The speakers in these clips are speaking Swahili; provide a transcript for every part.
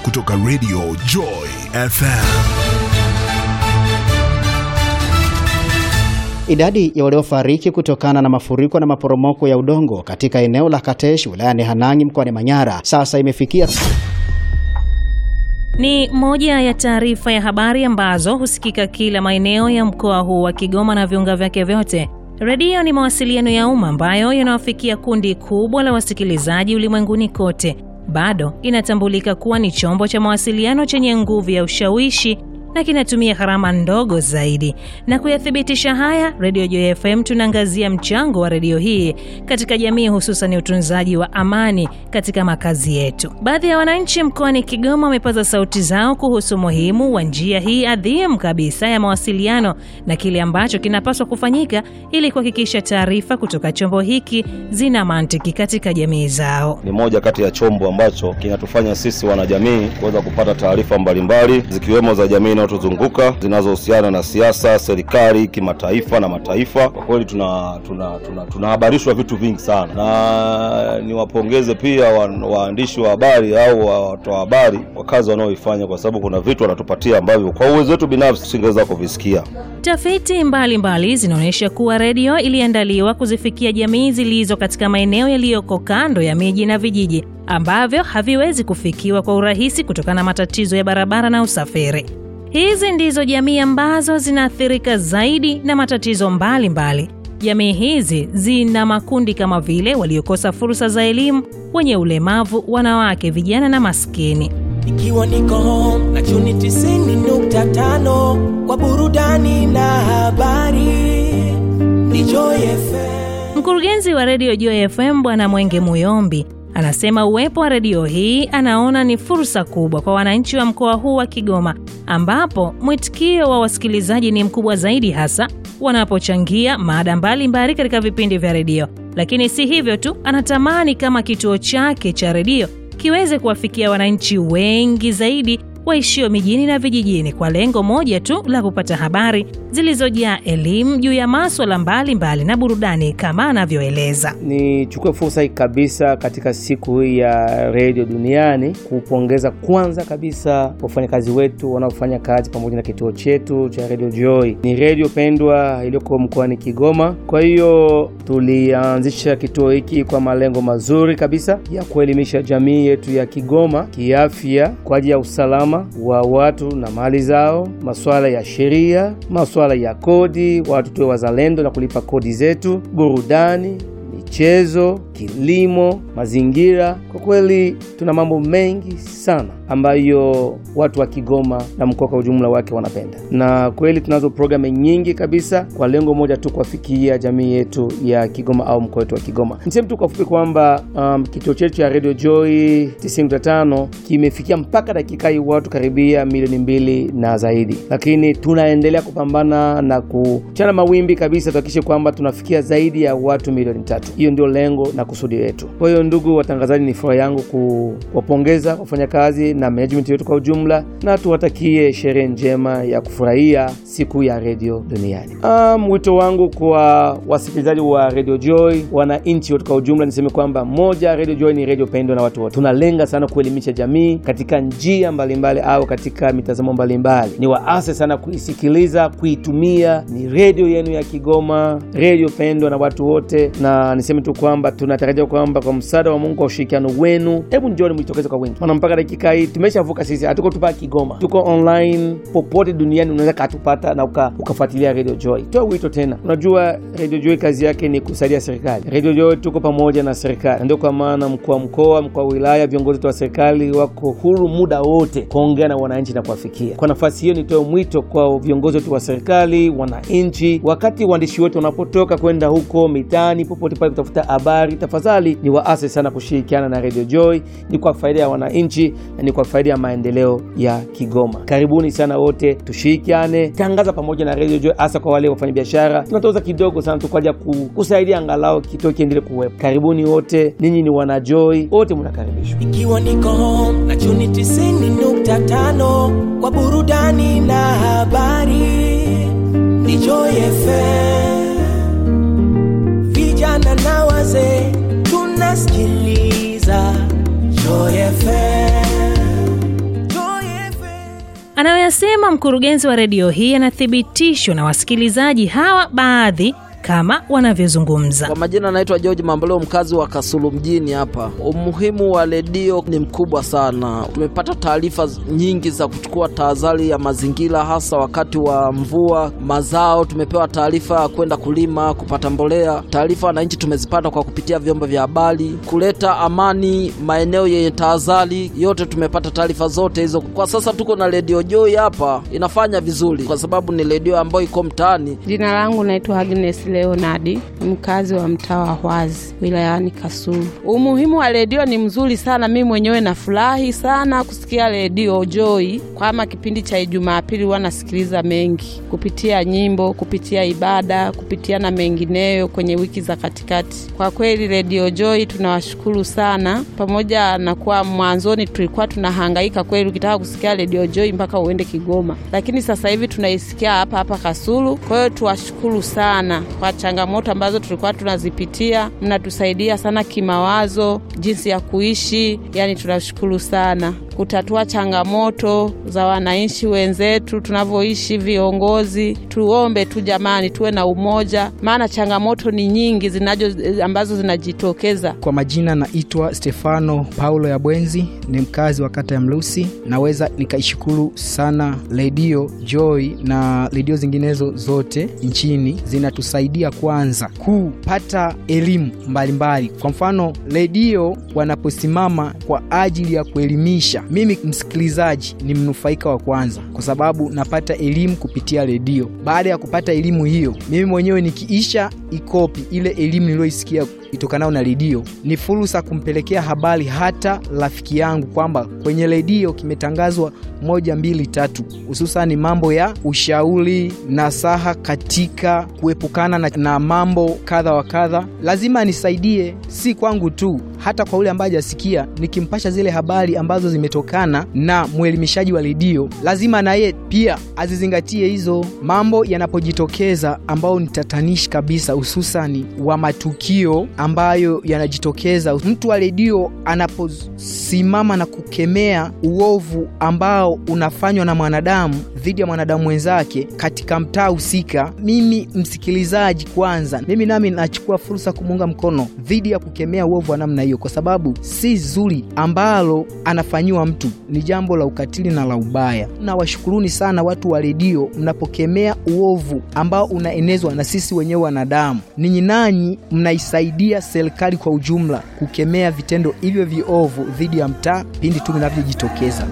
kutoka Radio Joy FM. Idadi ya waliofariki kutokana na mafuriko na maporomoko ya udongo katika eneo la Katesh wilayani Hanang' mkoani Manyara sasa imefikia Ni moja ya taarifa ya habari ambazo husikika kila maeneo ya mkoa huu wa Kigoma na viunga vyake vyote. Redio ni mawasiliano ya umma ambayo yanawafikia kundi kubwa la wasikilizaji ulimwenguni kote. Bado inatambulika kuwa ni chombo cha mawasiliano chenye nguvu ya ushawishi na kinatumia gharama ndogo zaidi. Na kuyathibitisha haya, Radio Joy FM tunaangazia mchango wa redio hii katika jamii, hususan utunzaji wa amani katika makazi yetu. Baadhi ya wananchi mkoani Kigoma wamepaza sauti zao kuhusu umuhimu wa njia hii adhimu kabisa ya mawasiliano na kile ambacho kinapaswa kufanyika ili kuhakikisha taarifa kutoka chombo hiki zina mantiki katika jamii zao. Ni moja kati ya chombo ambacho kinatufanya sisi wanajamii kuweza kupata taarifa mbalimbali zikiwemo za jamii inayotuzunguka zinazohusiana na siasa, serikali, kimataifa na mataifa. Kwa kweli tuna tunahabarishwa tuna, tuna vitu vingi sana, na niwapongeze pia wa, waandishi wa habari au watoa habari kwa kazi wanaoifanya, kwa sababu kuna vitu wanatupatia ambavyo kwa uwezo wetu binafsi tusingeweza kuvisikia. Tafiti mbalimbali zinaonyesha kuwa redio iliandaliwa kuzifikia jamii zilizo katika maeneo yaliyoko kando ya miji na vijiji ambavyo haviwezi kufikiwa kwa urahisi kutokana na matatizo ya barabara na usafiri. Hizi ndizo jamii ambazo zinaathirika zaidi na matatizo mbalimbali mbali. Jamii hizi zina makundi kama vile waliokosa fursa za elimu, wenye ulemavu, wanawake, vijana na maskini. Ikiwa niko home na chuni tisini nukta tano kwa burudani na habari ni Joy FM. Mkurugenzi wa redio Joy FM Bwana Mwenge Muyombi anasema uwepo wa redio hii anaona ni fursa kubwa kwa wananchi wa mkoa huu wa Kigoma, ambapo mwitikio wa wasikilizaji ni mkubwa zaidi, hasa wanapochangia mada mbalimbali katika vipindi vya redio. Lakini si hivyo tu, anatamani kama kituo chake cha redio kiweze kuwafikia wananchi wengi zaidi waishio mijini na vijijini kwa lengo moja tu la kupata habari zilizojaa elimu juu ya maswala mbalimbali na burudani kama anavyoeleza. Nichukue fursa hii kabisa katika siku hii ya redio duniani kupongeza kwanza kabisa wafanyakazi wetu wanaofanya kazi pamoja na kituo chetu cha Radio Joy. Ni redio pendwa iliyoko mkoani Kigoma. Kwa hiyo tulianzisha kituo hiki kwa malengo mazuri kabisa ya kuelimisha jamii yetu ya Kigoma kiafya, kwa ajili ya usalama wa watu na mali zao, masuala ya sheria, masuala ya kodi, watu tuwe wazalendo na kulipa kodi zetu, burudani, michezo, kilimo, mazingira. Kwa kweli tuna mambo mengi sana ambayo watu wa Kigoma na mkoa kwa ujumla wake wanapenda, na kweli tunazo programu nyingi kabisa kwa lengo moja tu, kuwafikia jamii yetu ya Kigoma au mkoa wetu wa Kigoma. Niseme tu kwa fupi kwamba um, kituo chetu cha Radio Joy 95 kimefikia mpaka dakika hii watu karibia milioni mbili na zaidi, lakini tunaendelea kupambana na kuchana mawimbi kabisa, tuhakikishe kwamba tunafikia zaidi ya watu milioni tatu. Hiyo ndio lengo na kusudi letu. Kwa hiyo, ndugu watangazaji, ni furaha yangu kuwapongeza wafanyakazi na management yetu kwa ujumla na tuwatakie sherehe njema ya kufurahia siku ya redio duniani. Um, wito wangu kwa wasikilizaji wa Radio Joy, wananchi wote kwa ujumla, niseme kwamba moja, Radio Joy ni redio pendwa na watu wote. Tunalenga sana kuelimisha jamii katika njia mbalimbali mbali, au katika mitazamo mbalimbali. Ni waase sana kuisikiliza, kuitumia. Ni redio yenu ya Kigoma, redio pendwa na watu wote, na niseme tu kwamba tunatarajia kwamba kwa msaada wa Mungu, kwa ushirikiano wenu, hebu njoni mjitokeze kwa wingi, maana mpaka dakika hii tumeshavuka sisi, hatuko tupa Kigoma, tuko online popote duniani, unaweza katupata na uka, ukafuatilia Radio Joy. Toa wito tena, unajua Radio Joy kazi yake ni kusaidia serikali. Radio Joy tuko pamoja na serikali, ndio kwa maana mkuu wa mkoa, mkuu wa wilaya, viongozi wetu wa serikali wako huru muda wote kuongea na wananchi na kuwafikia. Kwa nafasi hiyo, nitoe mwito kwa viongozi wetu wa serikali, wananchi, wakati waandishi wetu wanapotoka kwenda huko mitaani, popote pale kutafuta habari, tafadhali ni waase sana kushirikiana na Radio Joy, ni kwa faida ya wananchi na ni kwa faida ya maendeleo ya Kigoma. Karibuni sana wote, tushirikiane, tangaza pamoja na Radio Joy, hasa kwa wale wafanyabiashara. Tunatoza kidogo sana tukaja kusaidia angalau kituo kiendelee kuwepo. Karibuni wote, ninyi ni wana Joy, wote mnakaribishwa. Ikiwa niko home na chuni tisini nukta tano kwa burudani na habari ni Joy FM. Vijana na wazee tunasikiliza Joy FM. Anayoyasema mkurugenzi wa redio hii yanathibitishwa na wasikilizaji hawa baadhi kama wanavyozungumza. Kwa majina anaitwa George Mamboleo, mkazi wa Kasulu mjini hapa. Umuhimu wa redio ni mkubwa sana. Tumepata taarifa nyingi za kuchukua tahadhari ya mazingira, hasa wakati wa mvua, mazao. Tumepewa taarifa ya kwenda kulima, kupata mbolea. Taarifa wananchi tumezipata kwa kupitia vyombo vya habari, kuleta amani maeneo yenye tahadhari. Yote tumepata taarifa zote hizo. Kwa sasa tuko na redio Joy hapa, inafanya vizuri kwa sababu ni redio ambayo iko mtaani. Jina langu naitwa Agnes Leonardi, mkazi wa mtaa wa Hwazi wilayani Kasulu. Umuhimu wa redio ni mzuri sana, mimi mwenyewe nafurahi sana kusikia redio Joy. Kama kipindi cha Jumapili huwa nasikiliza mengi kupitia nyimbo, kupitia ibada, kupitia na mengineyo kwenye wiki za katikati. Kwa kweli redio Joy tunawashukuru sana, pamoja na kuwa mwanzoni tulikuwa tunahangaika kweli, ukitaka kusikia redio Joy mpaka uende Kigoma, lakini sasa hivi tunaisikia hapa hapa Kasulu. Kwa hiyo tuwashukuru sana kwa changamoto ambazo tulikuwa tunazipitia, mnatusaidia sana kimawazo, jinsi ya kuishi. Yani tunashukuru sana kutatua changamoto za wananchi wenzetu tunavyoishi. Viongozi tuombe tu jamani, tuwe na umoja, maana changamoto ni nyingi zinajo ambazo zinajitokeza. Kwa majina naitwa Stefano Paulo ya Bwenzi, ni mkazi wa kata ya Mlusi. Naweza nikaishukuru sana redio Joy na redio zinginezo zote nchini, zinatusaidia kwanza kupata elimu mbalimbali. Kwa mfano, redio wanaposimama kwa ajili ya kuelimisha, mimi msikilizaji ni mnufaika wa kwanza, kwa sababu napata elimu kupitia redio. Baada ya kupata elimu hiyo, mimi mwenyewe nikiisha ikopi ile elimu niliyoisikia itokanao na redio, ni fursa kumpelekea habari hata rafiki yangu kwamba kwenye redio kimetangazwa moja mbili tatu, hususani mambo ya ushauri nasaha katika kuepukana na, na mambo kadha wa kadha. Lazima nisaidie, si kwangu tu, hata kwa ule ambaye hajasikia. Nikimpasha zile habari ambazo zimetokana na mwelimishaji wa redio, lazima naye pia azizingatie hizo mambo yanapojitokeza, ambao ni tatanishi kabisa, hususani wa matukio ambayo yanajitokeza. Mtu wa redio anaposimama na kukemea uovu ambao unafanywa na mwanadamu dhidi ya mwanadamu mwenzake katika mtaa husika, mimi msikilizaji, kwanza mimi nami nachukua fursa kumuunga mkono dhidi ya kukemea uovu wa namna hiyo, kwa sababu si zuri ambalo anafanyiwa mtu, ni jambo la ukatili na la ubaya. Na washukuruni sana watu wa redio mnapokemea uovu ambao unaenezwa na sisi wenyewe wanadamu. Ninyi nanyi mnaisaidia serikali kwa ujumla kukemea vitendo hivyo viovu dhidi ya mtaa pindi tu vinavyojitokeza.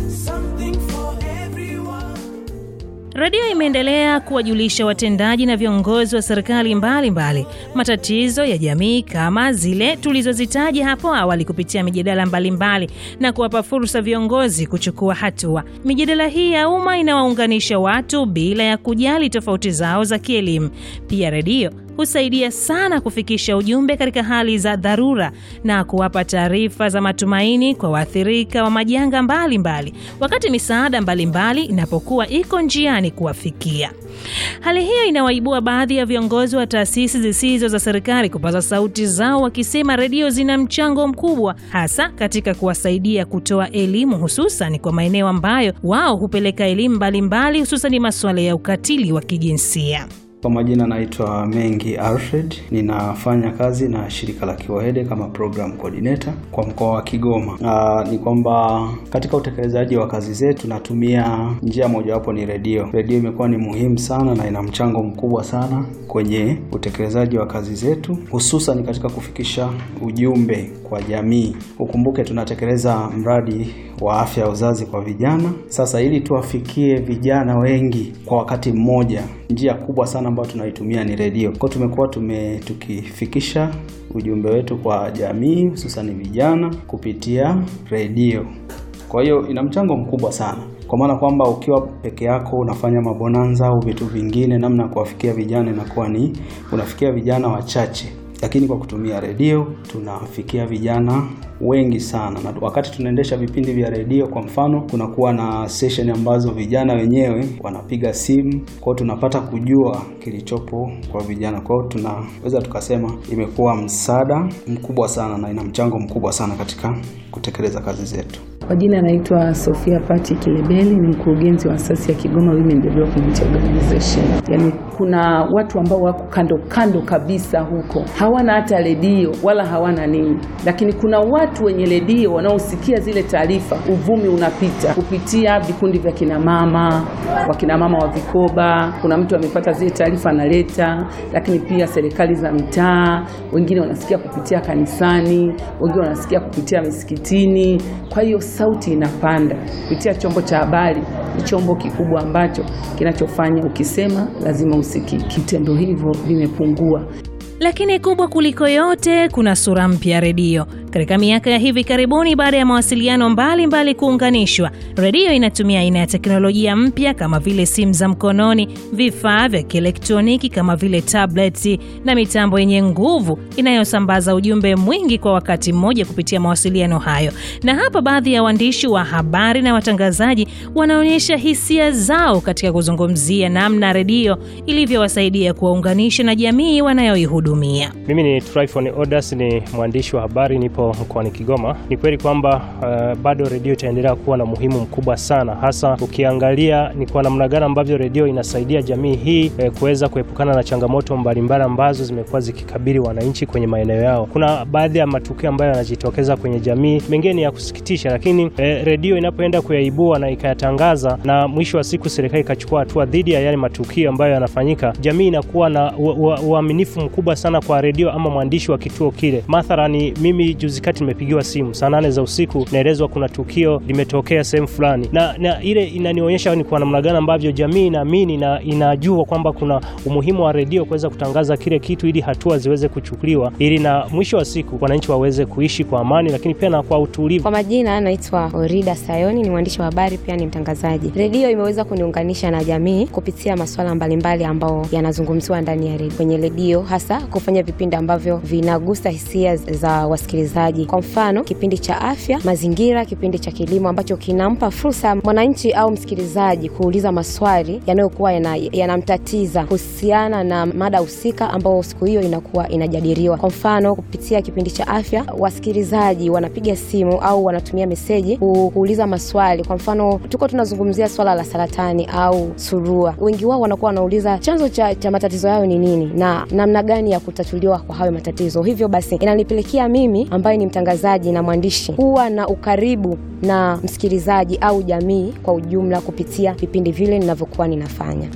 Redio imeendelea kuwajulisha watendaji na viongozi wa serikali mbalimbali matatizo ya jamii kama zile tulizozitaja hapo awali kupitia mijadala mbalimbali na kuwapa fursa viongozi kuchukua hatua. Mijadala hii ya umma inawaunganisha watu bila ya kujali tofauti zao za kielimu. Pia redio husaidia sana kufikisha ujumbe katika hali za dharura na kuwapa taarifa za matumaini kwa waathirika wa majanga mbalimbali mbali, wakati misaada mbalimbali inapokuwa iko njiani kuwafikia. Hali hiyo inawaibua baadhi ya viongozi wa taasisi zisizo za serikali kupaza sauti zao wakisema redio zina mchango mkubwa hasa katika kuwasaidia kutoa elimu hususan kwa maeneo ambayo wao hupeleka elimu mbalimbali hususan masuala ya ukatili wa kijinsia. Kwa majina naitwa Mengi Alfred, ninafanya kazi na shirika la Kiwahede kama program coordinator kwa mkoa wa Kigoma. Aa, ni kwamba katika utekelezaji wa kazi zetu tunatumia njia mojawapo ni redio. Redio imekuwa ni muhimu sana na ina mchango mkubwa sana kwenye utekelezaji wa kazi zetu, hususan katika kufikisha ujumbe kwa jamii. Ukumbuke tunatekeleza mradi wa afya ya uzazi kwa vijana. Sasa ili tuwafikie vijana wengi kwa wakati mmoja, njia kubwa sana ambayo tunaitumia ni redio. Kwa tumekuwa tume tukifikisha ujumbe wetu kwa jamii, hususan vijana kupitia redio. Kwa hiyo ina mchango mkubwa sana, kwa maana kwamba ukiwa peke yako unafanya mabonanza au vitu vingine, namna ya kuwafikia vijana inakuwa ni unafikia vijana wachache lakini kwa kutumia redio tunafikia vijana wengi sana, na wakati tunaendesha vipindi vya redio, kwa mfano, kunakuwa na session ambazo vijana wenyewe wanapiga simu, kwao tunapata kujua kilichopo kwa vijana. Kwao tunaweza tukasema imekuwa msaada mkubwa sana na ina mchango mkubwa sana katika kutekeleza kazi zetu. Kwa jina naitwa Sofia Pati Kilebeli, ni mkurugenzi wa asasi ya Kigoma Women Development Organization. Yaani kuna watu ambao wako kando kando kabisa huko, hawana hata redio wala hawana nini, lakini kuna watu wenye redio wanaosikia zile taarifa, uvumi unapita kupitia vikundi vya kinamama, wakinamama wa vikoba. Kuna mtu amepata zile taarifa analeta, lakini pia serikali za mitaa, wengine wanasikia kupitia kanisani, wengine wanasikia kupitia misikitini. Kwa hiyo sauti inapanda kupitia chombo cha habari. Ni chombo kikubwa ambacho kinachofanya ukisema lazima usikike. Vitendo hivyo vimepungua. Lakini kubwa kuliko yote, kuna sura mpya redio. Katika miaka ya hivi karibuni, baada ya mawasiliano mbalimbali kuunganishwa, redio inatumia aina ya teknolojia mpya kama vile simu za mkononi, vifaa vya kielektroniki kama vile tableti na mitambo yenye nguvu inayosambaza ujumbe mwingi kwa wakati mmoja kupitia mawasiliano hayo. Na hapa baadhi ya waandishi wa habari na watangazaji wanaonyesha hisia zao katika kuzungumzia namna redio ilivyowasaidia kuwaunganisha na jamii wanayoihudumia. Mimi ni Tryphon Odas, ni mwandishi wa habari, nipo mkoani Kigoma. Ni kweli kwamba uh, bado redio itaendelea kuwa na muhimu mkubwa sana, hasa ukiangalia ni kwa namna gani ambavyo redio inasaidia jamii hii eh, kuweza kuepukana na changamoto mbalimbali ambazo zimekuwa zikikabili wananchi kwenye maeneo yao. Kuna baadhi ya matukio ambayo yanajitokeza kwenye jamii, mengine ni ya kusikitisha, lakini eh, redio inapoenda kuyaibua na ikayatangaza na mwisho wa siku serikali ikachukua hatua dhidi ya yale matukio ambayo yanafanyika, jamii inakuwa na uaminifu mkubwa sana kwa redio ama mwandishi wa kituo kile. Mathalani, mimi juzi kati nimepigiwa simu saa nane za usiku, naelezwa kuna tukio limetokea sehemu fulani, na, na ile inanionyesha ni kwa namna gani ambavyo jamii inaamini na inajua kwamba kuna umuhimu wa redio kuweza kutangaza kile kitu ili hatua ziweze kuchukuliwa, ili na mwisho wa siku wananchi waweze kuishi kwa amani, lakini pia na kwa utulivu. Kwa majina naitwa Orida Sayoni, ni mwandishi wa habari pia ni mtangazaji. Redio imeweza kuniunganisha na jamii kupitia masuala mbalimbali ambao yanazungumziwa ndani ya redio, kwenye redio hasa kufanya vipindi ambavyo vinagusa hisia za wasikilizaji. Kwa mfano, kipindi cha afya, mazingira, kipindi cha kilimo ambacho kinampa fursa mwananchi au msikilizaji kuuliza maswali yanayokuwa yanamtatiza yana kuhusiana na mada husika ambao siku hiyo inakuwa inajadiliwa. Kwa mfano, kupitia kipindi cha afya, wasikilizaji wanapiga simu au wanatumia meseji kuuliza maswali. Kwa mfano, tuko tunazungumzia swala la saratani au surua, wengi wao wanakuwa wanauliza chanzo cha, cha matatizo yao ni nini na namna gani ya kutatuliwa kwa hayo matatizo. Hivyo basi inanipelekea mimi ambaye ni mtangazaji na mwandishi kuwa na ukaribu na msikilizaji au jamii kwa ujumla kupitia vipindi vile ninavyokuwa ninafanya.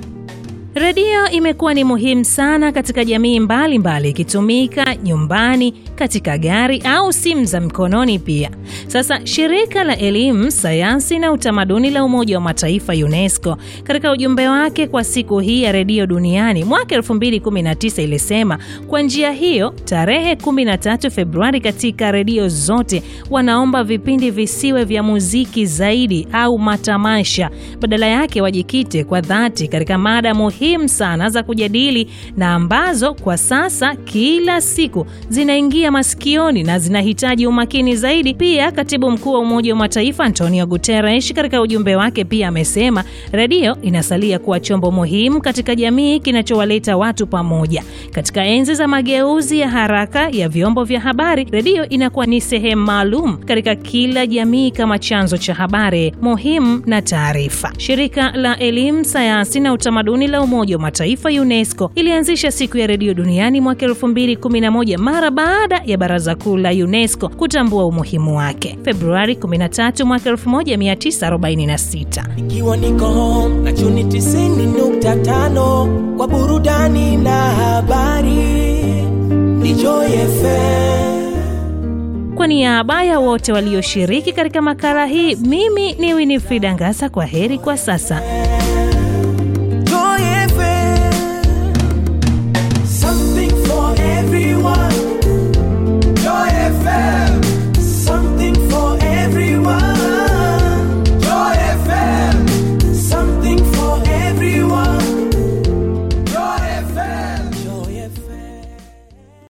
Redio imekuwa ni muhimu sana katika jamii mbalimbali, ikitumika mbali, nyumbani, katika gari au simu za mkononi pia. Sasa shirika la elimu, sayansi na utamaduni la Umoja wa Mataifa UNESCO katika ujumbe wake kwa siku hii ya redio duniani mwaka 2019 ilisema kwa njia hiyo, tarehe 13 Februari, katika redio zote wanaomba vipindi visiwe vya muziki zaidi au matamasha, badala yake wajikite kwa dhati katika mada muhimu sana za kujadili na ambazo kwa sasa kila siku zinaingia masikioni na zinahitaji umakini zaidi. Pia katibu mkuu wa Umoja wa Mataifa Antonio Guterres katika ujumbe wake pia amesema redio inasalia kuwa chombo muhimu katika jamii kinachowaleta watu pamoja. Katika enzi za mageuzi ya haraka ya vyombo vya habari, redio inakuwa ni sehemu maalum katika kila jamii kama chanzo cha habari muhimu na taarifa. Shirika la elimu, sayansi na utamaduni la Umoja wa Mataifa UNESCO ilianzisha siku ya redio duniani mwaka 2011 mara baada ya Baraza Kuu la UNESCO kutambua umuhimu wake Februari 13 mwaka 1946. Ikiwa niko home na chuni 90.5 kwa burudani na habari ni Joy FM. Kwa niaba ya wote walioshiriki katika makala hii, mimi ni Winifrida Ngasa. Kwa heri kwa sasa.